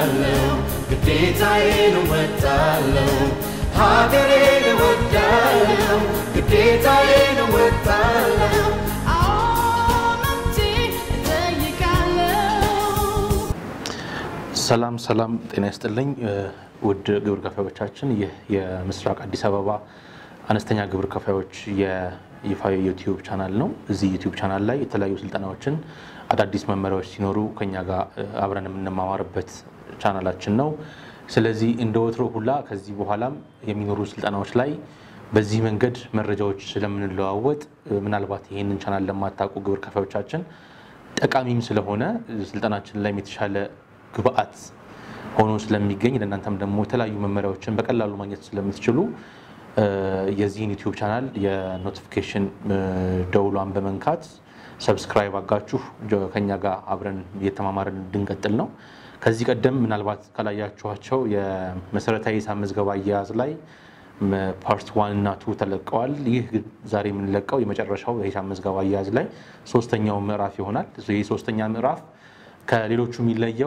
እወዳለሁ፣ ግዴታዬን እወጣለሁ። ሀገሬን እወዳለሁ፣ ግዴታዬን እወጣለሁ። ሰላም ሰላም፣ ጤና ይስጥልኝ ውድ ግብር ከፋዮቻችን። ይህ የምስራቅ አዲስ አበባ አነስተኛ ግብር ከፋዮች የይፋዊ ዩቲዩብ ቻናል ነው። እዚህ ዩቲዩብ ቻናል ላይ የተለያዩ ስልጠናዎችን፣ አዳዲስ መመሪያዎች ሲኖሩ ከኛ ጋር አብረን የምንማማርበት ቻናላችን ነው። ስለዚህ እንደ ወትሮ ሁላ ከዚህ በኋላም የሚኖሩ ስልጠናዎች ላይ በዚህ መንገድ መረጃዎች ስለምንለዋወጥ ምናልባት ይህንን ቻናል ለማታውቁ ግብር ከፋዮቻችን ጠቃሚም ስለሆነ ስልጠናችን ላይም የተሻለ ግብአት ሆኖ ስለሚገኝ ለእናንተም ደግሞ የተለያዩ መመሪያዎችን በቀላሉ ማግኘት ስለምትችሉ የዚህን ዩቲዩብ ቻናል የኖቲፊኬሽን ደውሏን በመንካት ሰብስክራይብ አጋችሁ ከኛ ጋር አብረን እየተማማርን እንድንቀጥል ነው። ከዚህ ቀደም ምናልባት ካላያችኋቸው የመሰረታዊ ሂሳብ ምዝገባ አያያዝ ላይ ፓርት ዋን እና ቱ ተለቀዋል። ይህ ዛሬ የምንለቀው የመጨረሻው የሂሳብ ምዝገባ አያያዝ ላይ ሶስተኛው ምዕራፍ ይሆናል። ይህ ሶስተኛ ምዕራፍ ከሌሎቹ የሚለየው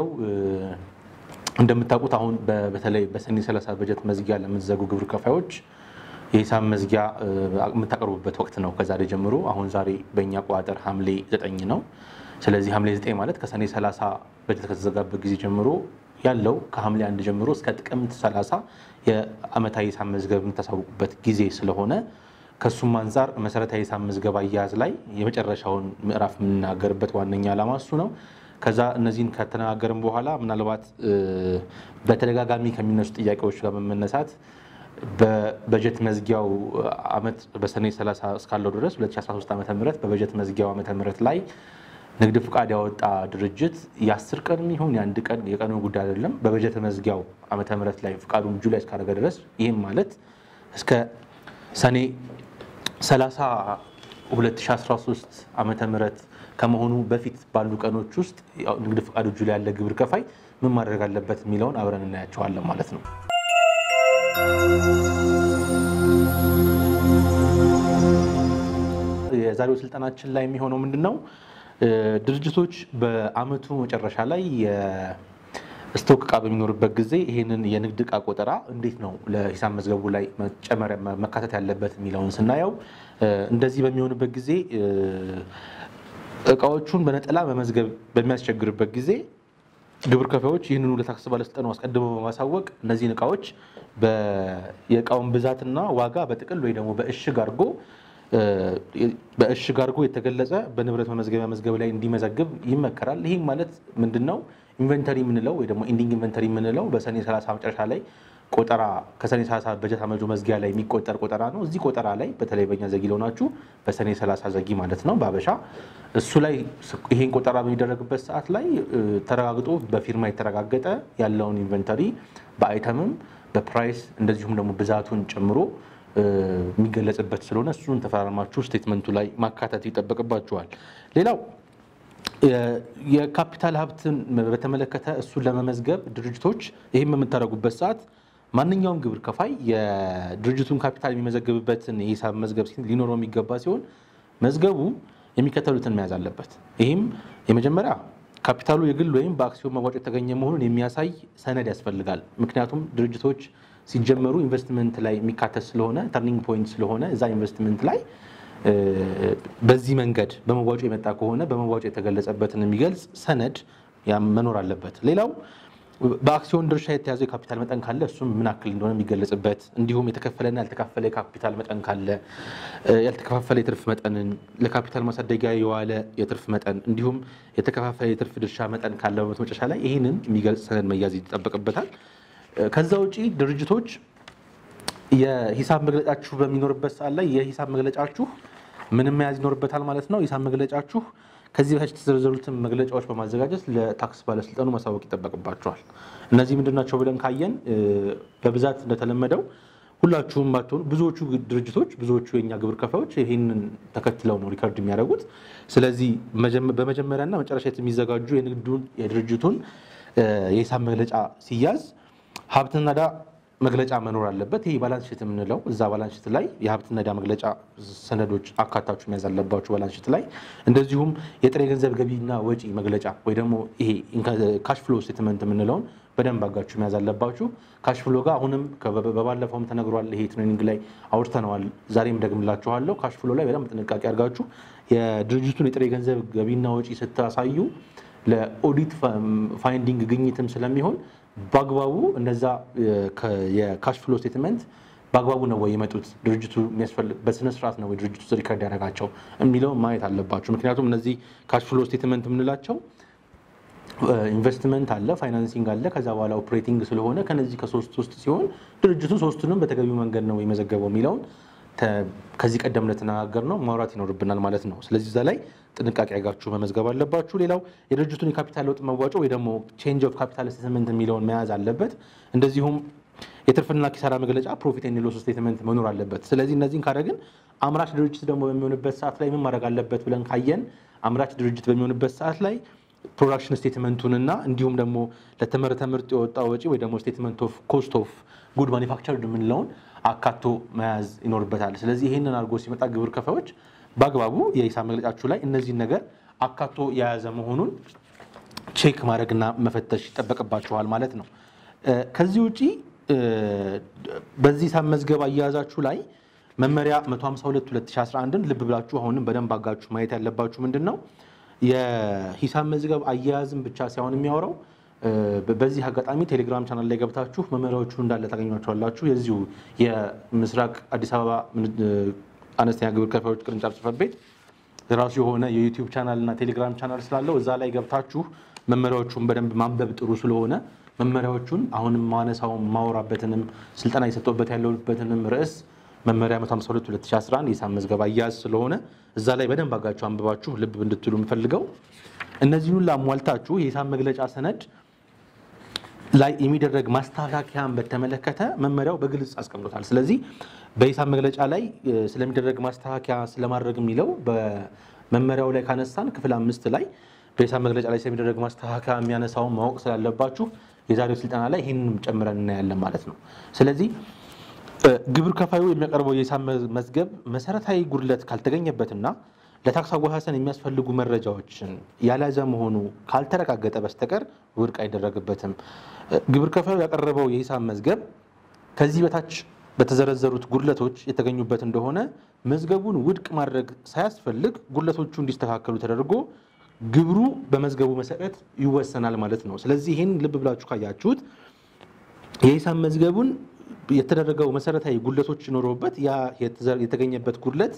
እንደምታውቁት አሁን በተለይ በሰኔ 30 በጀት መዝጊያ ለምትዘጉ ግብር ከፋዮች የሂሳብ መዝጊያ የምታቀርቡበት ወቅት ነው ከዛሬ ጀምሮ። አሁን ዛሬ በእኛ አቆጣጠር ሐምሌ 9 ነው። ስለዚህ ሐምሌ 9 ማለት ከሰኔ 30 በጀት ከተዘጋበት ጊዜ ጀምሮ ያለው ከሐምሌ አንድ ጀምሮ እስከ ጥቅምት 30 የዓመታዊ ሂሳብ መዝገብ የምታሳውቁበት ጊዜ ስለሆነ ከሱም አንጻር መሰረታዊ ሂሳብ ምዝገባ አያያዝ ላይ የመጨረሻውን ምዕራፍ የምናገርበት ዋነኛ ዓላማ እሱ ነው። ከዛ እነዚህን ከተነጋገርን በኋላ ምናልባት በተደጋጋሚ ከሚነሱ ጥያቄዎች ጋር በመነሳት በበጀት መዝጊያው ዓመት በሰኔ 30 እስካለው ድረስ 2013 ዓ ም በበጀት መዝጊያው ዓመተ ምህረት ላይ ንግድ ፍቃድ ያወጣ ድርጅት የአስር ቀን ይሁን የአንድ ቀን የቀኑ ጉዳይ አይደለም። በበጀት መዝጊያው ዓመተ ምህረት ላይ ፍቃዱን እጁ ላይ እስካደረገ ድረስ ይህም ማለት እስከ ሰኔ 30 2013 ዓመተ ምህረት ከመሆኑ በፊት ባሉ ቀኖች ውስጥ ንግድ ፍቃድ እጁ ላይ ያለ ግብር ከፋይ ምን ማድረግ አለበት የሚለውን አብረን እናያቸዋለን ማለት ነው። የዛሬው ስልጠናችን ላይ የሚሆነው ምንድን ነው? ድርጅቶች በአመቱ መጨረሻ ላይ የስቶክ እቃ በሚኖርበት ጊዜ ይህንን የንግድ እቃ ቆጠራ እንዴት ነው ለሂሳብ መዝገቡ ላይ መጨመር መካተት ያለበት የሚለውን ስናየው እንደዚህ በሚሆንበት ጊዜ እቃዎቹን በነጠላ መመዝገብ በሚያስቸግርበት ጊዜ ግብር ከፋዮች ይህንኑ ለታክስ ባለስልጣኑ አስቀድመው በማሳወቅ እነዚህን እቃዎች የእቃውን ብዛትና ዋጋ በጥቅል ወይ ደግሞ በእሽግ አድርጎ በእሽግ አድርጎ የተገለጸ በንብረት መመዝገቢያ መዝገብ ላይ እንዲመዘግብ ይመከራል። ይህም ማለት ምንድን ነው? ኢንቨንተሪ የምንለው ወይ ደግሞ ኢንዲንግ ኢንቨንተሪ የምንለው በሰኔ 30 መጨረሻ ላይ ቆጠራ ከሰኔ 30 በጀት ዓመቱ መዝጊያ ላይ የሚቆጠር ቆጠራ ነው። እዚህ ቆጠራ ላይ በተለይ በእኛ ዘጊ ለሆናችሁ በሰኔ 30 ዘጊ ማለት ነው በአበሻ እሱ ላይ ይሄን ቆጠራ በሚደረግበት ሰዓት ላይ ተረጋግጦ በፊርማ የተረጋገጠ ያለውን ኢንቨንተሪ በአይተምም በፕራይስ እንደዚሁም ደግሞ ብዛቱን ጨምሮ የሚገለጽበት ስለሆነ እሱን ተፈራርማችሁ ስቴትመንቱ ላይ ማካተት ይጠበቅባችኋል። ሌላው የካፒታል ሀብትን በተመለከተ እሱን ለመመዝገብ ድርጅቶች ይህም በምታደርጉበት ሰዓት ማንኛውም ግብር ከፋይ የድርጅቱን ካፒታል የሚመዘግብበትን የሂሳብ መዝገብ ሊኖረው የሚገባ ሲሆን መዝገቡ የሚከተሉትን መያዝ አለበት። ይህም የመጀመሪያ ካፒታሉ የግል ወይም በአክሲዮን መዋጮ የተገኘ መሆኑን የሚያሳይ ሰነድ ያስፈልጋል። ምክንያቱም ድርጅቶች ሲጀመሩ ኢንቨስትመንት ላይ የሚካተት ስለሆነ ተርኒንግ ፖይንት ስለሆነ እዛ ኢንቨስትመንት ላይ በዚህ መንገድ በመዋጮ የመጣ ከሆነ በመዋጮ የተገለጸበትን የሚገልጽ ሰነድ መኖር አለበት። ሌላው በአክሲዮን ድርሻ የተያዘው የካፒታል መጠን ካለ እሱም ምን ያክል እንደሆነ የሚገለጽበት እንዲሁም የተከፈለና ያልተከፈለ የካፒታል መጠን ካለ ያልተከፋፈለ የትርፍ መጠንን ለካፒታል ማሳደጊያ የዋለ የትርፍ መጠን እንዲሁም የተከፋፈለ የትርፍ ድርሻ መጠን ካለ በመቶ መጨረሻ ላይ ይህንን የሚገልጽ ሰነድ መያዝ ይጠበቅበታል። ከዛ ውጪ ድርጅቶች የሂሳብ መግለጫችሁ በሚኖርበት ሰዓት ላይ የሂሳብ መግለጫችሁ ምንም መያዝ ይኖርበታል ማለት ነው። ሂሳብ መግለጫችሁ ከዚህ በታች የተዘረዘሩትን መግለጫዎች በማዘጋጀት ለታክስ ባለስልጣኑ ማሳወቅ ይጠበቅባቸዋል። እነዚህ ምንድናቸው ብለን ካየን በብዛት እንደተለመደው ሁላችሁም ባትሆኑ ብዙዎቹ ድርጅቶች ብዙዎቹ የኛ ግብር ከፋዮች ይህንን ተከትለው ነው ሪከርድ የሚያደርጉት። ስለዚህ በመጀመሪያና መጨረሻ የሚዘጋጁ የንግዱን የድርጅቱን የሂሳብ መግለጫ ሲያዝ ሀብትና ዕዳ መግለጫ መኖር አለበት። ይሄ ባላንስ ሺት የምንለው እዛ ባላንስ ሺት ላይ የሀብትና ዕዳ መግለጫ ሰነዶች አካታችሁ መያዝ አለባችሁ ባላንስ ሺት ላይ። እንደዚሁም የጥሬ ገንዘብ ገቢና ወጪ መግለጫ ወይ ደግሞ ይሄ ካሽ ፍሎ ስቴትመንት የምንለውን በደንብ አጋችሁ መያዝ አለባችሁ። ካሽ ፍሎ ጋር አሁንም በባለፈውም ተነግሯል። ይሄ ትሬኒንግ ላይ አውርተነዋል። ዛሬም ደግምላችኋለሁ። ካሽ ፍሎ ላይ በደንብ ጥንቃቄ አድርጋችሁ የድርጅቱን የጥሬ ገንዘብ ገቢና ወጪ ስታሳዩ ለኦዲት ፋይንዲንግ ግኝትም ስለሚሆን በአግባቡ እነዛ የካሽ ፍሎ ስቴትመንት በአግባቡ ነው ወይ የመጡት ድርጅቱ የሚያስፈልግ በስነ ስርዓት ነው ወይ ድርጅቱ ሪከርድ ያደረጋቸው የሚለውን ማየት አለባቸው። ምክንያቱም እነዚህ ካሽ ፍሎ ስቴትመንት የምንላቸው ኢንቨስትመንት አለ፣ ፋይናንሲንግ አለ፣ ከዛ በኋላ ኦፕሬቲንግ ስለሆነ ከነዚህ ከሶስት ውስጥ ሲሆን ድርጅቱ ሶስቱንም በተገቢው መንገድ ነው የመዘገበው የሚለውን ከዚህ ቀደም እንደተነጋገር ነው ማውራት ይኖርብናል ማለት ነው። ስለዚህ እዛ ላይ ጥንቃቄ አድርጋችሁ መመዝገብ አለባችሁ። ሌላው የድርጅቱን የካፒታል ለውጥ መዋጮ ወይ ደግሞ ቼንጅ ኦፍ ካፒታል ስቴትመንት የሚለውን መያዝ አለበት። እንደዚሁም የትርፍና ኪሳራ መግለጫ ፕሮፊት ኤንድ ሎስ ስቴትመንት መኖር አለበት። ስለዚህ እነዚህን ካደረግን አምራች ድርጅት ደግሞ በሚሆንበት ሰዓት ላይ ምን ማድረግ አለበት ብለን ካየን አምራች ድርጅት በሚሆንበት ሰዓት ላይ ፕሮዳክሽን ስቴትመንቱንና እንዲሁም ደግሞ ለተመረተ ምርት የወጣ ወጪ ወይ ደግሞ ስቴትመንት ኦፍ ኮስት ኦፍ ጉድ ማኒፋክቸርድ የምንለውን አካቶ መያዝ ይኖርበታል። ስለዚህ ይህንን አድርጎ ሲመጣ ግብር ከፋዮች በአግባቡ የሂሳብ መግለጫችሁ ላይ እነዚህን ነገር አካቶ የያዘ መሆኑን ቼክ ማድረግና መፈተሽ ይጠበቅባችኋል ማለት ነው። ከዚህ ውጪ በዚህ ሂሳብ መዝገብ አያያዛችሁ ላይ መመሪያ 152 2011ን ልብ ብላችሁ አሁንም በደንብ አጋችሁ ማየት ያለባችሁ ምንድን ነው የሂሳብ መዝገብ አያያዝን ብቻ ሳይሆን የሚያወራው በዚህ አጋጣሚ ቴሌግራም ቻናል ላይ ገብታችሁ መመሪያዎቹ እንዳለ ታገኟቸዋላችሁ። የዚሁ የምስራቅ አዲስ አበባ አነስተኛ ግብር ከፋዮች ቅርንጫፍ ጽሕፈት ቤት የራሱ የሆነ የዩቲዩብ ቻናል እና ቴሌግራም ቻናል ስላለው እዛ ላይ ገብታችሁ መመሪያዎቹን በደንብ ማንበብ ጥሩ ስለሆነ መመሪያዎቹን አሁንም ማነሳው ማወራበትንም ስልጠና የሰጠበት ያለበትንም ርዕስ መመሪያ 152 2011 የሂሳብ መዝገብ አያያዝ ስለሆነ እዛ ላይ በደንብ አጋችሁ አንብባችሁ ልብ እንድትሉ የምፈልገው እነዚህን ሁሉ አሟልታችሁ የሂሳብ መግለጫ ሰነድ ላይ የሚደረግ ማስተካከያን በተመለከተ መመሪያው በግልጽ አስቀምጦታል። ስለዚህ በሂሳብ መግለጫ ላይ ስለሚደረግ ማስተካከያ ስለማድረግ የሚለው በመመሪያው ላይ ካነሳን ክፍል አምስት ላይ በሂሳብ መግለጫ ላይ ስለሚደረግ ማስተካከያ የሚያነሳውን ማወቅ ስላለባችሁ የዛሬው ስልጠና ላይ ይህንንም ጨምረን እናያለን ማለት ነው። ስለዚህ ግብር ከፋዩ የሚያቀርበው የሂሳብ መዝገብ መሰረታዊ ጉድለት ካልተገኘበትና ለታክስ አወሳሰን የሚያስፈልጉ መረጃዎችን ያልያዘ መሆኑ ካልተረጋገጠ በስተቀር ውድቅ አይደረግበትም። ግብር ከፋዩ ያቀረበው የሂሳብ መዝገብ ከዚህ በታች በተዘረዘሩት ጉድለቶች የተገኙበት እንደሆነ መዝገቡን ውድቅ ማድረግ ሳያስፈልግ ጉድለቶቹ እንዲስተካከሉ ተደርጎ ግብሩ በመዝገቡ መሰረት ይወሰናል ማለት ነው። ስለዚህ ይህን ልብ ብላችሁ ካያችሁት የሂሳብ መዝገቡን የተደረገው መሰረታዊ ጉድለቶች ይኖረውበት ያ የተገኘበት ጉድለት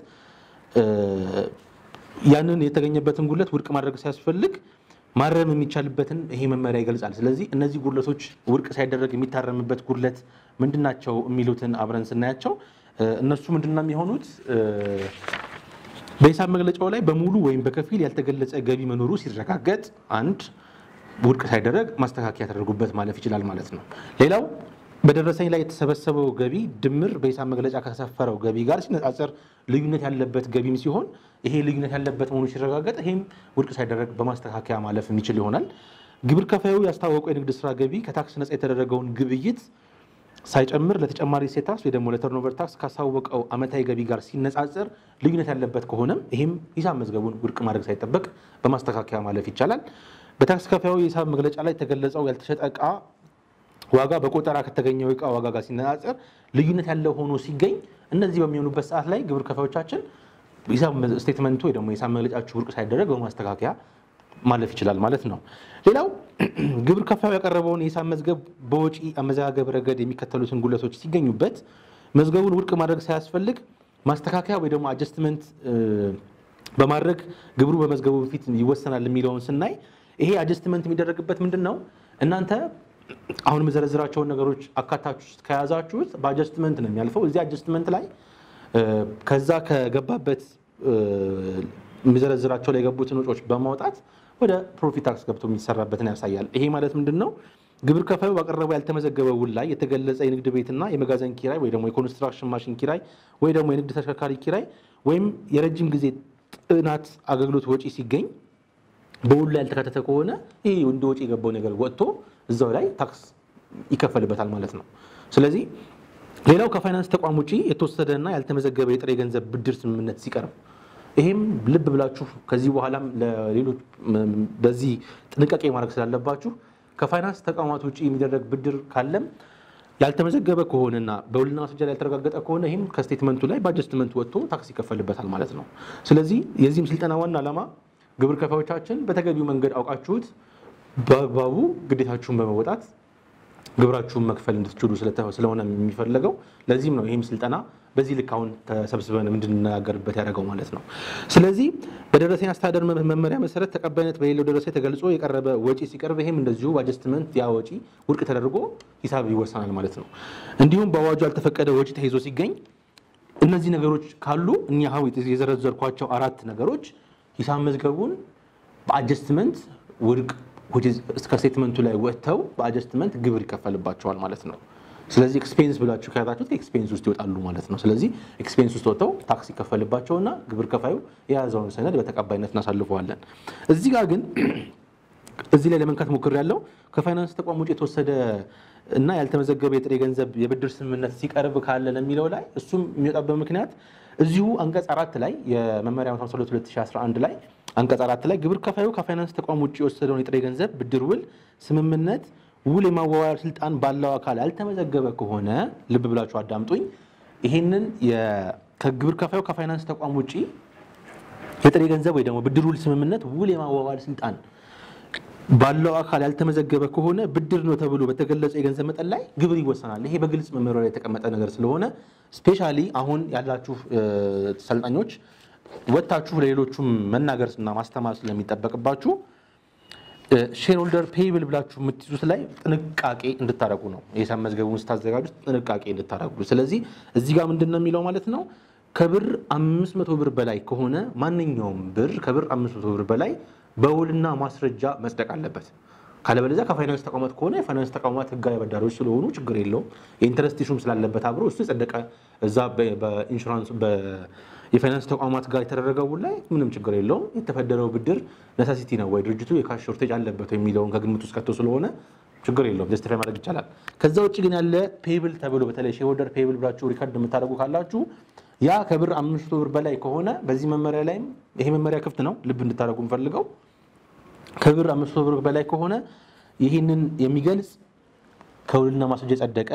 ያንን የተገኘበትን ጉድለት ውድቅ ማድረግ ሲያስፈልግ ማረም የሚቻልበትን ይሄ መመሪያ ይገልጻል። ስለዚህ እነዚህ ጉድለቶች ውድቅ ሳይደረግ የሚታረምበት ጉድለት ምንድናቸው የሚሉትን አብረን ስናያቸው እነሱ ምንድነው የሚሆኑት? በሂሳብ መግለጫው ላይ በሙሉ ወይም በከፊል ያልተገለጸ ገቢ መኖሩ ሲረጋገጥ አንድ ውድቅ ሳይደረግ ማስተካከያ ተደርጎበት ማለፍ ይችላል ማለት ነው። ሌላው በደረሰኝ ላይ የተሰበሰበው ገቢ ድምር በሂሳብ መግለጫ ከሰፈረው ገቢ ጋር ሲነጻጸር ልዩነት ያለበት ገቢም ሲሆን ይሄ ልዩነት ያለበት መሆኑ ሲረጋገጥ ይሄም ውድቅ ሳይደረግ በማስተካከያ ማለፍ የሚችል ይሆናል። ግብር ከፋዩ ያስታወቀው የንግድ ስራ ገቢ ከታክስ ነጻ የተደረገውን ግብይት ሳይጨምር ለተጨማሪ እሴት ታክስ ወይ ደግሞ ለተርኖቨር ታክስ ካሳወቀው ዓመታዊ ገቢ ጋር ሲነጻጸር ልዩነት ያለበት ከሆነም ይህም ሂሳብ መዝገቡን ውድቅ ማድረግ ሳይጠበቅ በማስተካከያ ማለፍ ይቻላል። በታክስ ከፋዩ የሂሳብ መግለጫ ላይ የተገለጸው ያልተሸጠ ዕቃ ዋጋ በቆጠራ ከተገኘው ዕቃ ዋጋ ጋር ሲነጻጸር ልዩነት ያለው ሆኖ ሲገኝ እነዚህ በሚሆኑበት ሰዓት ላይ ግብር ከፋዮቻችን ሂሳብ ስቴትመንቱ ወይ ደግሞ የሂሳብ መግለጫችሁ ውድቅ ሳይደረግ በማስተካከያ ማለፍ ይችላል ማለት ነው። ሌላው ግብር ከፋዩ ያቀረበውን የሂሳብ መዝገብ በወጪ አመዘጋገብ ረገድ የሚከተሉትን ጉድለቶች ሲገኙበት መዝገቡን ውድቅ ማድረግ ሳያስፈልግ ማስተካከያ ወይ ደግሞ አጀስትመንት በማድረግ ግብሩ በመዝገቡ በፊት ይወሰናል የሚለውን ስናይ ይሄ አጀስትመንት የሚደረግበት ምንድን ነው? እናንተ አሁን የምዘረዝራቸውን ነገሮች አካታችሁ ከያዛችሁት በአጀስትመንት ነው የሚያልፈው። እዚህ አጀስትመንት ላይ ከዛ ከገባበት የሚዘረዝራቸው ላይ የገቡትን ወጪዎች በማውጣት ወደ ፕሮፊት ታክስ ገብቶ የሚሰራበትን ያሳያል። ይሄ ማለት ምንድን ነው? ግብር ከፋዩ ባቀረበው ያልተመዘገበ ውል ላይ የተገለጸ የንግድ ቤትና የመጋዘን ኪራይ ወይ ደግሞ የኮንስትራክሽን ማሽን ኪራይ ወይ ደግሞ የንግድ ተሽከርካሪ ኪራይ ወይም የረጅም ጊዜ ጥናት አገልግሎት ወጪ ሲገኝ በውል ላይ ያልተካተተ ከሆነ ይህ እንደ ወጪ የገባው ነገር ወጥቶ እዛው ላይ ታክስ ይከፈልበታል ማለት ነው። ስለዚህ ሌላው ከፋይናንስ ተቋም ውጪ የተወሰደና ያልተመዘገበ የጥሬ ገንዘብ ብድር ስምምነት ሲቀርብ ይሄም ልብ ብላችሁ ከዚህ በኋላም ለሌሎች በዚህ ጥንቃቄ ማድረግ ስላለባችሁ ከፋይናንስ ተቋማት ውጪ የሚደረግ ብድር ካለም ያልተመዘገበ ከሆነና በውልና ማስረጃ ላይ ያልተረጋገጠ ከሆነ ይህም ከስቴትመንቱ ላይ በአጀስትመንት ወጥቶ ታክስ ይከፈልበታል ማለት ነው። ስለዚህ የዚህም ስልጠና ዋና ዓላማ ግብር ከፋዮቻችን በተገቢው መንገድ አውቃችሁት በአግባቡ ግዴታችሁን በመወጣት ግብራችሁን መክፈል እንድትችሉ ስለሆነ የሚፈለገው ለዚህም ነው ይህም ስልጠና በዚህ ልክ አሁን ተሰብስበን እንድንነጋገርበት ያደረገው ማለት ነው። ስለዚህ በደረሰኝ አስተዳደር መመሪያ መሰረት ተቀባይነት በሌለው ደረሰኝ ተገልጾ የቀረበ ወጪ ሲቀርብ ይህም እንደዚሁ በአጀስትመንት ያ ወጪ ውድቅ ተደርጎ ሂሳብ ይወሰናል ማለት ነው። እንዲሁም በአዋጁ ያልተፈቀደ ወጪ ተይዞ ሲገኝ እነዚህ ነገሮች ካሉ እኛ የዘረዘርኳቸው አራት ነገሮች ሂሳብ መዝገቡን በአጀስትመንት ውድቅ እስከ ስቴትመንቱ ላይ ወጥተው በአጀስትመንት ግብር ይከፈልባቸዋል ማለት ነው። ስለዚህ ኤክስፔንስ ብላችሁ ከያዛችሁት ኤክስፔንስ ውስጥ ይወጣሉ ማለት ነው። ስለዚህ ኤክስፔንስ ውስጥ ወጥተው ታክስ ይከፈልባቸውና ግብር ከፋዩ የያዘውን ሰነድ በተቀባይነት እናሳልፈዋለን። እዚህ ጋር ግን እዚህ ላይ ለመንካት ሞክር ያለው ከፋይናንስ ተቋም ውጭ የተወሰደ እና ያልተመዘገበ የጥሬ ገንዘብ የብድር ስምምነት ሲቀርብ ካለ ለሚለው ላይ እሱም የሚወጣበት ምክንያት እዚሁ አንቀጽ አራት ላይ የመመሪያ 52 2011 ላይ አንቀጽ አራት ላይ ግብር ከፋዩ ከፋይናንስ ተቋም ውጭ የወሰደውን የጥሬ ገንዘብ ብድር ውል ስምምነት ውል የማዋዋል ስልጣን ባለው አካል ያልተመዘገበ ከሆነ ልብ ብላችሁ አዳምጡኝ። ይሄንን ከግብር ከፋዩ ከፋይናንስ ተቋም ውጭ የጥሬ ገንዘብ ወይ ደግሞ ብድር ውል ስምምነት ውል የማዋዋል ስልጣን ባለው አካል ያልተመዘገበ ከሆነ ብድር ነው ተብሎ በተገለጸ የገንዘብ መጠን ላይ ግብር ይወሰናል። ይሄ በግልጽ መመሪያ ላይ የተቀመጠ ነገር ስለሆነ ስፔሻሊ አሁን ያላችሁ ሰልጣኞች ወጥታችሁ ለሌሎቹም መናገር እና ማስተማር ስለሚጠበቅባችሁ ሼርሆልደር ፔይብል ብላችሁ የምትይዙት ላይ ጥንቃቄ እንድታደረጉ ነው። የሂሳብ መዝገቡን ስታዘጋጁት ጥንቃቄ እንድታደረጉ። ስለዚህ እዚህ ጋር ምንድን ነው የሚለው ማለት ነው ከብር 500 ብር በላይ ከሆነ ማንኛውም ብር ከብር 500 ብር በላይ በውልና ማስረጃ መጽደቅ አለበት። ካለበለዚያ ከፋይናንስ ተቋማት ከሆነ የፋይናንስ ተቋማት ህጋዊ አበዳሪዎች ስለሆኑ ችግር የለውም። የኢንተረስት ኢሹም ስላለበት አብሮ እሱ የጸደቀ እዛ በኢንሹራንስ የፋይናንስ ተቋማት ጋር የተደረገው ውል ላይ ምንም ችግር የለውም። የተፈደረው ብድር ነሳሲቲ ነው ወይ ድርጅቱ የካሽ ሾርቴጅ አለበት የሚለውን ከግምት ውስጥ ከቶ ስለሆነ ችግር የለውም፣ ጀስቲፋይ ማድረግ ይቻላል። ከዛ ውጭ ግን ያለ ፔብል ተብሎ በተለይ ሼርሆልደር ፔብል ብላችሁ ሪከርድ የምታደርጉ ካላችሁ ያ ከብር አምስት መቶ ብር በላይ ከሆነ በዚህ መመሪያ ላይም ይሄ መመሪያ ክፍት ነው፣ ልብ እንድታደርጉ የምፈልገው ከብር አምስት መቶ ብር በላይ ከሆነ ይህንን የሚገልጽ ከውልና ማስረጃ የጸደቀ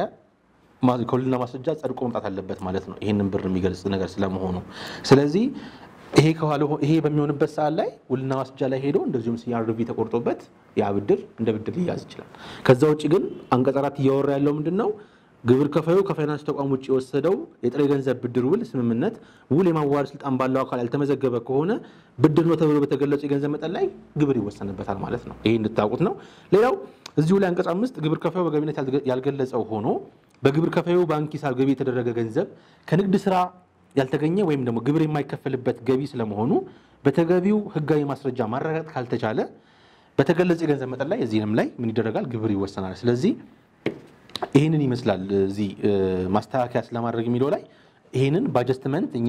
ከውልና ማስረጃ ጸድቆ መምጣት አለበት ማለት ነው። ይህንን ብር የሚገልጽ ነገር ስለመሆኑ ስለዚህ ይሄ ከኋላ ይሄ በሚሆንበት ሰዓት ላይ ውልና ማስረጃ ላይ ሄዶ እንደዚሁም ሲአርቪ ተቆርጦበት ያ ብድር እንደ ብድር ሊያዝ ይችላል። ከዛ ውጭ ግን አንቀጽ አራት እያወራ ያለው ምንድን ነው? ግብር ከፋዩ ከፋይናንስ ተቋም ውጭ የወሰደው የጥሬ ገንዘብ ብድር ውል ስምምነት ውል የማዋዋል ስልጣን ባለው አካል ያልተመዘገበ ከሆነ ብድር ነው ተብሎ በተገለጹ የገንዘብ መጠን ላይ ግብር ይወሰንበታል ማለት ነው። ይሄ እንድታውቁት ነው። ሌላው እዚሁ ላይ አንቀጽ አምስት ግብር ከፋዩ በገቢነት ያልገለጸው ሆኖ በግብር ከፋዩ ባንክ ሂሳብ ገቢ የተደረገ ገንዘብ ከንግድ ስራ ያልተገኘ ወይም ደግሞ ግብር የማይከፈልበት ገቢ ስለመሆኑ በተገቢው ሕጋዊ ማስረጃ ማረጋገጥ ካልተቻለ በተገለጸ የገንዘብ መጠን ላይ እዚህንም ላይ ምን ይደረጋል? ግብር ይወሰናል። ስለዚህ ይህንን ይመስላል። እዚህ ማስተካከያ ስለማድረግ የሚለው ላይ ይህንን በአጀስትመንት እኛ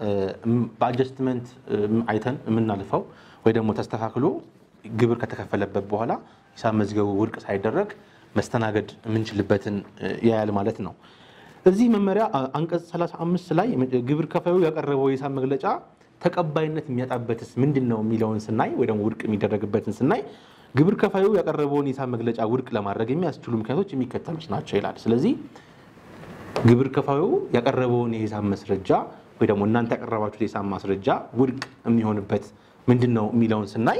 በአጀስትመንት አይተን የምናልፈው ወይ ደግሞ ተስተካክሎ ግብር ከተከፈለበት በኋላ ሂሳብ መዝገቡ ውድቅ ሳይደረግ መስተናገድ የምንችልበትን ያያል ማለት ነው። እዚህ መመሪያ አንቀጽ 35 ላይ ግብር ከፋዩ ያቀረበው የሂሳብ መግለጫ ተቀባይነት የሚያጣበትስ ምንድን ነው የሚለውን ስናይ ወይ ደግሞ ውድቅ የሚደረግበትን ስናይ ግብር ከፋዩ ያቀረበውን የሂሳብ መግለጫ ውድቅ ለማድረግ የሚያስችሉ ምክንያቶች የሚከተሉት ናቸው ይላል። ስለዚህ ግብር ከፋዩ ያቀረበውን የሂሳብ ማስረጃ ወይ ደግሞ እናንተ ያቀረባችሁት የሂሳብ ማስረጃ ውድቅ የሚሆንበት ምንድን ነው የሚለውን ስናይ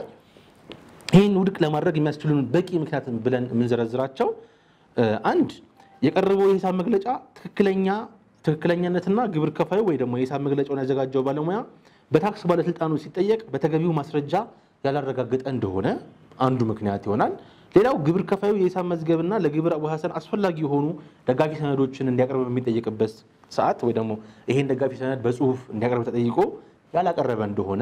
ይህን ውድቅ ለማድረግ የሚያስችሉን በቂ ምክንያት ብለን የምንዘረዝራቸው አንድ የቀረበው የሂሳብ መግለጫ ትክክለኛ ትክክለኛነትና ግብር ከፋዩ ወይ ደግሞ የሂሳብ መግለጫውን ያዘጋጀው ባለሙያ በታክስ ባለስልጣኑ ሲጠየቅ በተገቢው ማስረጃ ያላረጋገጠ እንደሆነ አንዱ ምክንያት ይሆናል። ሌላው ግብር ከፋዩ የሂሳብ መዝገብና ለግብር አወሳሰን አስፈላጊ የሆኑ ደጋፊ ሰነዶችን እንዲያቀርብ በሚጠየቅበት ሰዓት ወይ ደግሞ ይሄን ደጋፊ ሰነድ በጽሁፍ እንዲያቀርብ ተጠይቆ ያላቀረበ እንደሆነ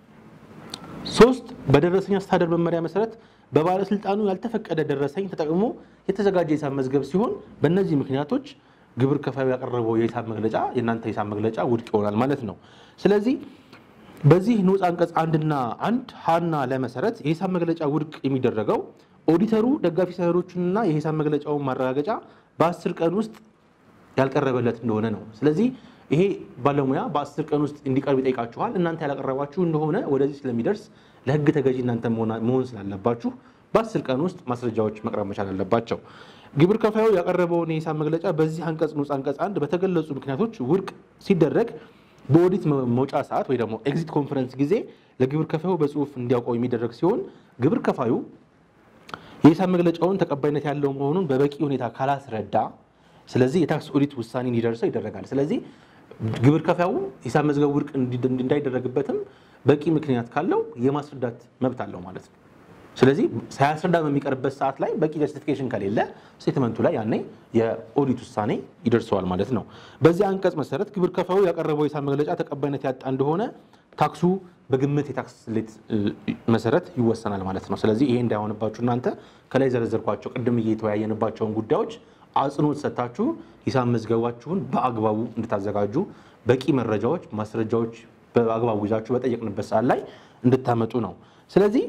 ሶስት በደረሰኝ አስተዳደር መመሪያ መሰረት በባለስልጣኑ ያልተፈቀደ ደረሰኝ ተጠቅሞ የተዘጋጀ የሂሳብ መዝገብ ሲሆን በእነዚህ ምክንያቶች ግብር ከፋዩ ያቀረበው የሂሳብ መግለጫ የእናንተ የሂሳብ መግለጫ ውድቅ ይሆናል ማለት ነው። ስለዚህ በዚህ ንዑስ አንቀጽ አንድና አንድ ሀና ለመሰረት የሂሳብ መግለጫ ውድቅ የሚደረገው ኦዲተሩ ደጋፊ ሰነዶቹንና የሂሳብ መግለጫውን ማረጋገጫ በአስር ቀን ውስጥ ያልቀረበለት እንደሆነ ነው። ስለዚህ ይሄ ባለሙያ በአስር ቀን ውስጥ እንዲቀርብ ይጠይቃችኋል። እናንተ ያላቀረባችሁ እንደሆነ ወደዚህ ስለሚደርስ ለሕግ ተገዢ እናንተ መሆና- መሆን ስላለባችሁ በአስር ቀን ውስጥ ማስረጃዎች መቅረብ መቻል አለባቸው። ግብር ከፋዩ ያቀረበውን የሂሳብ መግለጫ በዚህ አንቀጽ ንዑስ አንቀጽ አንድ በተገለጹ ምክንያቶች ውድቅ ሲደረግ በኦዲት መ- መውጫ ሰዓት ወይ ደግሞ ኤግዚት ኮንፈረንስ ጊዜ ለግብር ከፋዩ በጽሁፍ እንዲያውቀው የሚደረግ ሲሆን ግብር ከፋዩ የሂሳብ መግለጫውን ተቀባይነት ያለው መሆኑን በበቂ ሁኔታ ካላስረዳ ስለዚህ የታክስ ኦዲት ውሳኔ እንዲደርሰው ይደረጋል። ስለዚህ ግብር ከፋዩ ሂሳብ መዝገቡ ውድቅ እንዲ- እንዳይደረግበትም በቂ ምክንያት ካለው የማስረዳት መብት አለው ማለት ነው። ስለዚህ ሳያስረዳ በሚቀርበት ሰዓት ላይ በቂ ጀስቲፊኬሽን ከሌለ ስቴትመንቱ ላይ ያኔ የኦዲት ውሳኔ ይደርሰዋል ማለት ነው። በዚህ አንቀጽ መሰረት ግብር ከፋዩ ያቀረበው የሂሳብ መግለጫ ተቀባይነት ያጣ እንደሆነ ታክሱ በግምት የታክስ ስሌት እ, መሰረት ይወሰናል ማለት ነው። ስለዚህ ይሄ እንዳይሆንባችሁ እናንተ ከላይ ዘረዘርኳቸው ቅድም እየተወያየንባቸውን ጉዳዮች አጽንኦት ሰጥታችሁ ሂሳብ መዝገባችሁን በአግባቡ እንድታዘጋጁ በቂ መረጃዎች፣ ማስረጃዎች በአግባቡ ይዛችሁ በጠየቅንበት ሰዓት ላይ እንድታመጡ ነው። ስለዚህ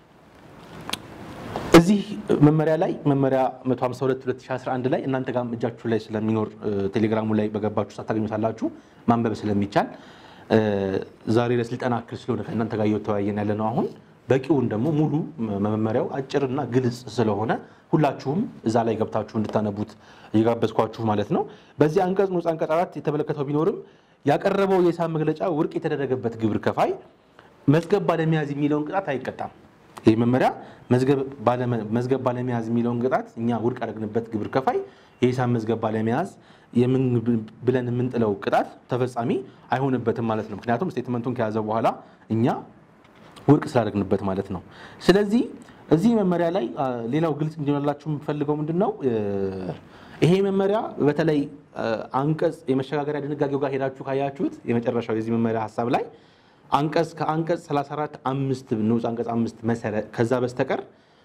እዚህ መመሪያ ላይ መመሪያ 152 2011 ላይ እናንተ ጋር እጃችሁ ላይ ስለሚኖር እ፣ ቴሌግራሙ ላይ በገባችሁ ሰዓት ታገኙታላችሁ ማንበብ ስለሚቻል እ፣ ዛሬ ለስልጠና እክል ስለሆነ ከእናንተ ጋር እየተወያየን ያለ ነው። አሁን በቂውን ደግሞ ሙሉ መ- መመሪያው አጭርና ግልጽ ስለሆነ ሁላችሁም እዛ ላይ ገብታችሁ እንድታነቡት እየጋበዝኳችሁ ማለት ነው። በዚህ አንቀጽ ንዑስ አንቀጽ አራት የተመለከተው ቢኖርም ያቀረበው የሂሳብ መግለጫ ውድቅ የተደረገበት ግብር ከፋይ መዝገብ ባለመያዝ የሚለውን ቅጣት አይቀጣም። ይህ መመሪያ መዝገብ ባለመ- መዝገብ ባለመያዝ የሚለውን ቅጣት እኛ ውድቅ ያደረግንበት ግብር ከፋይ የሂሳብ መዝገብ ባለመያዝ የምን ብለን የምንጥለው ቅጣት ተፈጻሚ አይሆንበትም ማለት ነው። ምክንያቱም ስቴትመንቱን ከያዘ በኋላ እኛ ውድቅ ስላደረግንበት ማለት ነው። ስለዚህ እዚህ መመሪያ ላይ አ, ሌላው ግልጽ እንዲሆንላችሁ የምፈልገው ምንድን ነው እ, ይሄ መመሪያ በተለይ አ, አንቀጽ የመሸጋገሪያ ድንጋጌው ጋር ሄዳችሁ ካያችሁት የመጨረሻው የዚህ መመሪያ ሀሳብ ላይ አንቀጽ ከአንቀጽ 34 አምስት ንዑስ አንቀጽ አምስት መሰረት ከዛ በስተቀር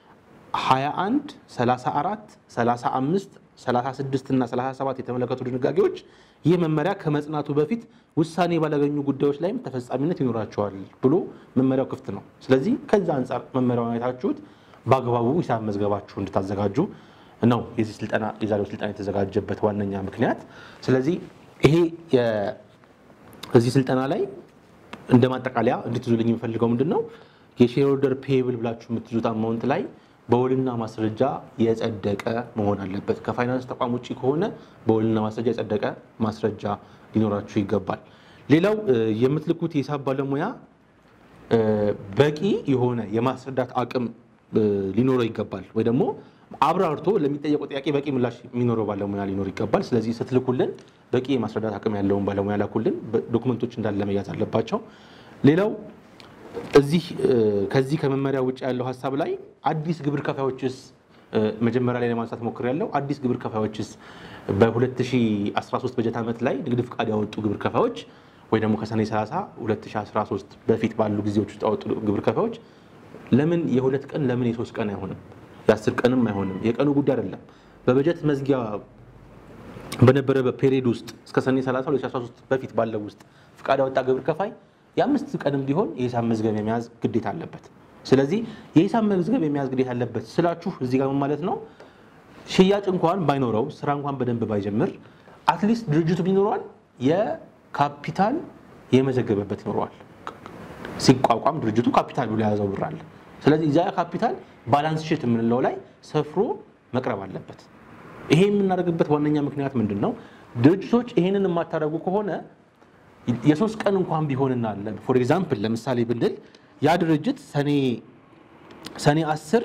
21 34 35 36 እና 37 የተመለከቱ ድንጋጌዎች ይህ መመሪያ ከመጽናቱ በፊት ውሳኔ ባላገኙ ጉዳዮች ላይም ተፈጻሚነት ይኖራቸዋል ብሎ መመሪያው ክፍት ነው። ስለዚህ ከዛ አንጻር መመሪያውን አይታችሁት በአግባቡ ሂሳብ መዝገባችሁ እንድታዘጋጁ ነው የዚህ ስልጠና የዛሬው ስልጠና የተዘጋጀበት ዋነኛ ምክንያት። ስለዚህ ይሄ የ- እዚህ ስልጠና ላይ እንደ ማጠቃለያ እንድትይዙልኝ የምፈልገው ምንድን ነው የሼርሆልደር ፔብል ብላችሁ የምትይዙት አማውንት ላይ በውልና ማስረጃ የጸደቀ መሆን አለበት። ከፋይናንስ ተቋም ውጭ ከሆነ በውልና ማስረጃ የጸደቀ ማስረጃ ሊኖራችሁ ይገባል። ሌላው እ፣ የምትልኩት የሂሳብ ባለሙያ እ፣ በቂ የሆነ የማስረዳት አቅም እ፣ ሊኖረው ይገባል ወይ ደግሞ አብራርቶ ለሚጠየቀው ጥያቄ በቂ ምላሽ የሚኖረው ባለሙያ ሊኖር ይገባል። ስለዚህ ስትልኩልን በቂ የማስረዳት አቅም ያለውን ባለሙያ ላኩልን። በ- ዶክመንቶች እንዳለ መያዝ አለባቸው። ሌላው እዚህ እ፣ ከዚህ ከመመሪያ ውጭ ያለው ሀሳብ ላይ አዲስ ግብር ከፋዮችስ እ፣ መጀመሪያ ላይ ለማንሳት ሞክሬያለሁ። አዲስ ግብር ከፋዮችስ በ2013 በጀት ዓመት ላይ ንግድ ፍቃድ ያወጡ ግብር ከፋዮች ወይ ደግሞ ከሰኔ 30 2013 በፊት ባሉ ጊዜዎች ውስጥ ያወጡ ግብር ከፋዮች ለምን የሁለት ቀን ለምን የሶስት ቀን አይሆንም? የአስር ቀንም አይሆንም? የቀኑ ጉዳይ አይደለም። በበጀት መዝጊያ በነበረ በፔሪድ ውስጥ እስከ ሰኔ 30 2013 በፊት ባለው ውስጥ ፍቃድ ያወጣ ግብር ከፋይ የአምስት ቀንም ቢሆን የሂሳብ መዝገብ የመያዝ ግዴታ አለበት። ስለዚህ የሂሳብ መዝገብ የመያዝ ግዴታ አለበት ስላችሁ እዚህ ጋር ምን ማለት ነው? ሽያጭ እንኳን ባይኖረው ስራ እንኳን በደንብ ባይጀምር አትሊስት ድርጅቱ ቢኖረዋል የካፒታል የመዘገበበት ይኖረዋል። ሲቋቋም ድርጅቱ ካፒታል ብሎ የያዘው ብር አለ። ስለዚህ እዚያ ካፒታል ባላንስ ሺት የምንለው ላይ ሰፍሮ መቅረብ አለበት። ይሄ የምናደርግበት ዋነኛ ምክንያት ምንድን ነው? ድርጅቶች ይሄንን የማታደርጉ ከሆነ የሶስት ቀን እንኳን ቢሆንና ፎር ኤግዛምፕል ለምሳሌ ብንል ያ ድርጅት ሰኔ ሰኔ 10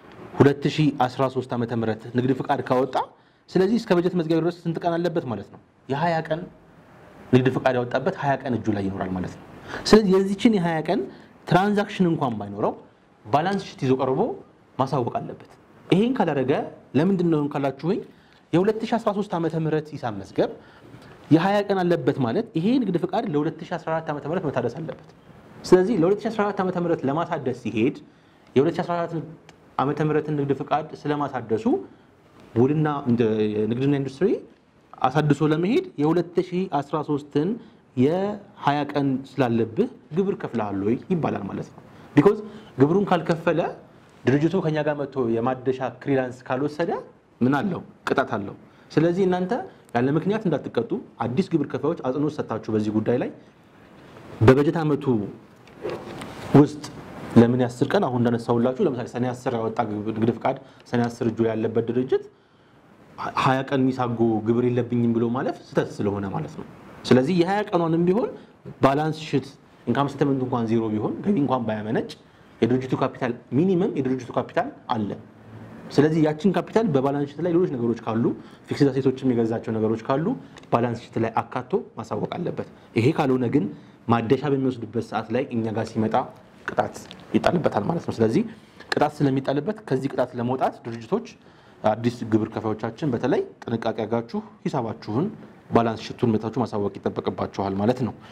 2013 ዓ ም ንግድ ፍቃድ ካወጣ ስለዚህ እስከ በጀት መዝገብ ድረስ ስንት ቀን አለበት ማለት ነው? የ20 ቀን ንግድ ፍቃድ ያወጣበት 20 ቀን እጁ ላይ ይኖራል ማለት ነው። ስለዚህ የዚችን የ20 ቀን ትራንዛክሽን እንኳን ባይኖረው ባላንስ ሽት ይዞ ቀርቦ ማሳወቅ አለበት። ይሄን ካላደረገ ለምንድን ነው ካላችሁኝ የ2013 ዓ ም ሂሳብ መዝገብ የ20 ቀን አለበት ማለት ይሄ ንግድ ፍቃድ ለ2014 ዓ ም መታደስ አለበት። ስለዚህ ለ2014 ዓ ም ለማሳደስ ሲሄድ የ2014 ዓ ም ንግድ ፍቃድ ስለማሳደሱ ውልና ንግድና ኢንዱስትሪ አሳድሶ ለመሄድ የ2013ን የ20 ቀን ስላለብህ ግብር ከፍለሃል ወይ ይባላል ማለት ነው። ቢኮዝ ግብሩን ካልከፈለ ድርጅቱ ከኛ ጋር መጥቶ የማደሻ ክሊራንስ ካልወሰደ ምን አለው? ቅጣት አለው። ስለዚህ እናንተ ያለ ምክንያት እንዳትቀጡ አዲስ ግብር ከፋዮች አጽንኦት ሰጥታችሁ በዚህ ጉዳይ ላይ በበጀት ዓመቱ ውስጥ ለምን ያስር ቀን አሁን እንዳነሳሁላችሁ ለምሳሌ ሰኔ አስር ያወጣ ንግድ ፍቃድ ሰኔ አስር እጁ ያለበት ድርጅት ሀያ ቀን ሚሳጎ ግብር የለብኝም ብሎ ማለፍ ስህተት ስለሆነ ማለት ነው። ስለዚህ የሀያ ቀኗንም ቢሆን ባላንስ ሽት ኢንካም ስቴትመንት እንኳን ዜሮ ቢሆን ገቢ እንኳን ባያመነጭ የድርጅቱ ካፒታል ሚኒመም የድርጅቱ ካፒታል አለ። ስለዚህ ያችን ካፒታል በባላንስ ሽት ላይ ሌሎች ነገሮች ካሉ ፊክስድ አሴቶችም የገዛቸው ነገሮች ካሉ ባላንስ ሽት ላይ አካቶ ማሳወቅ አለበት። ይሄ ካልሆነ ግን ማደሻ በሚወስድበት ሰዓት ላይ እኛ ጋር ሲመጣ ቅጣት ይጣልበታል ማለት ነው። ስለዚህ ቅጣት ስለሚጣልበት ከዚህ ቅጣት ለመውጣት ድርጅቶች አዲስ ግብር ከፋዮቻችን በተለይ ጥንቃቄ አድርጋችሁ ሂሳባችሁን ባላንስ ሽቱን መታችሁ ማሳወቅ ይጠበቅባችኋል ማለት ነው።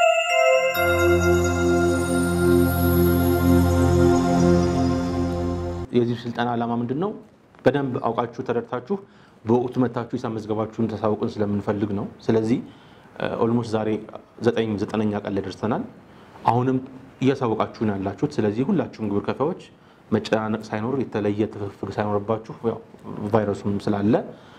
የዚህ ስልጠና ዓላማ ምንድን ነው? በደንብ አውቃችሁ ተረድታችሁ በወቅቱ መታችሁ ሂሳብ መዝገባችሁን ተሳውቁን ስለምንፈልግ ነው። ስለዚህ ኦልሞስት ዛሬ ዘጠኝ ዘጠነኛ ቀን ላይ ደርሰናል። አሁንም እያሳወቃችሁ ነው ያላችሁት። ስለዚህ ሁላችሁም ግብር ከፋዮች መጨናነቅ ሳይኖር የተለየ ትፍፍግ ሳይኖርባችሁ ያው ቫይረሱም ስላለ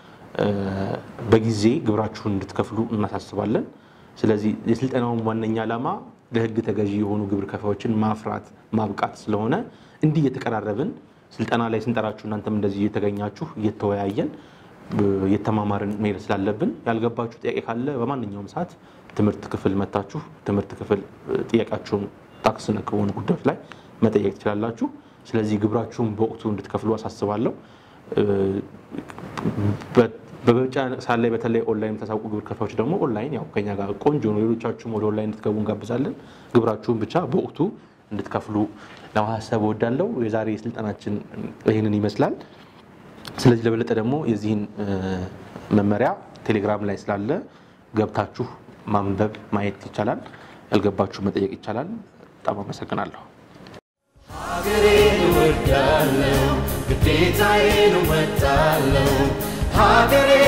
በጊዜ ግብራችሁን እንድትከፍሉ እናሳስባለን። ስለዚህ የስልጠናውን ዋነኛ ዓላማ ለሕግ ተገዢ የሆኑ ግብር ከፋዮችን ማፍራት ማብቃት ስለሆነ እንዲህ እየተቀራረብን ስልጠና ላይ ስንጠራችሁ እናንተም እንደዚህ እየተገኛችሁ እየተወያየን የተማማርን መሄድ ስላለብን ያልገባችሁ ጥያቄ ካለ በማንኛውም ሰዓት ትምህርት ክፍል መታችሁ ትምህርት ክፍል ጥያቄያችሁን ታክስ ነክ በሆኑ ጉዳዮች ላይ መጠየቅ ትችላላችሁ። ስለዚህ ግብራችሁን በወቅቱ እንድትከፍሉ አሳስባለሁ። በምርጫ ሰዓት ላይ በተለይ ኦንላይን የምታሳውቁ ግብር ከፋዮች ደግሞ ኦንላይን ያው ከኛ ጋር ቆንጆ ነው። ሌሎቻችሁም ወደ ኦንላይን እንድትገቡ እንጋብዛለን። ግብራችሁን ብቻ በወቅቱ እንድትከፍሉ ለማሳሰብ እወዳለሁ። የዛሬ ስልጠናችን ይህንን ይመስላል። ስለዚህ ለበለጠ ደግሞ የዚህን መመሪያ ቴሌግራም ላይ ስላለ ገብታችሁ ማንበብ ማየት ይቻላል። ያልገባችሁ መጠየቅ ይቻላል። በጣም አመሰግናለሁ። ሀገሬን እወዳለሁ፣ ግዴታዬን እወጣለሁ። ሀገሬ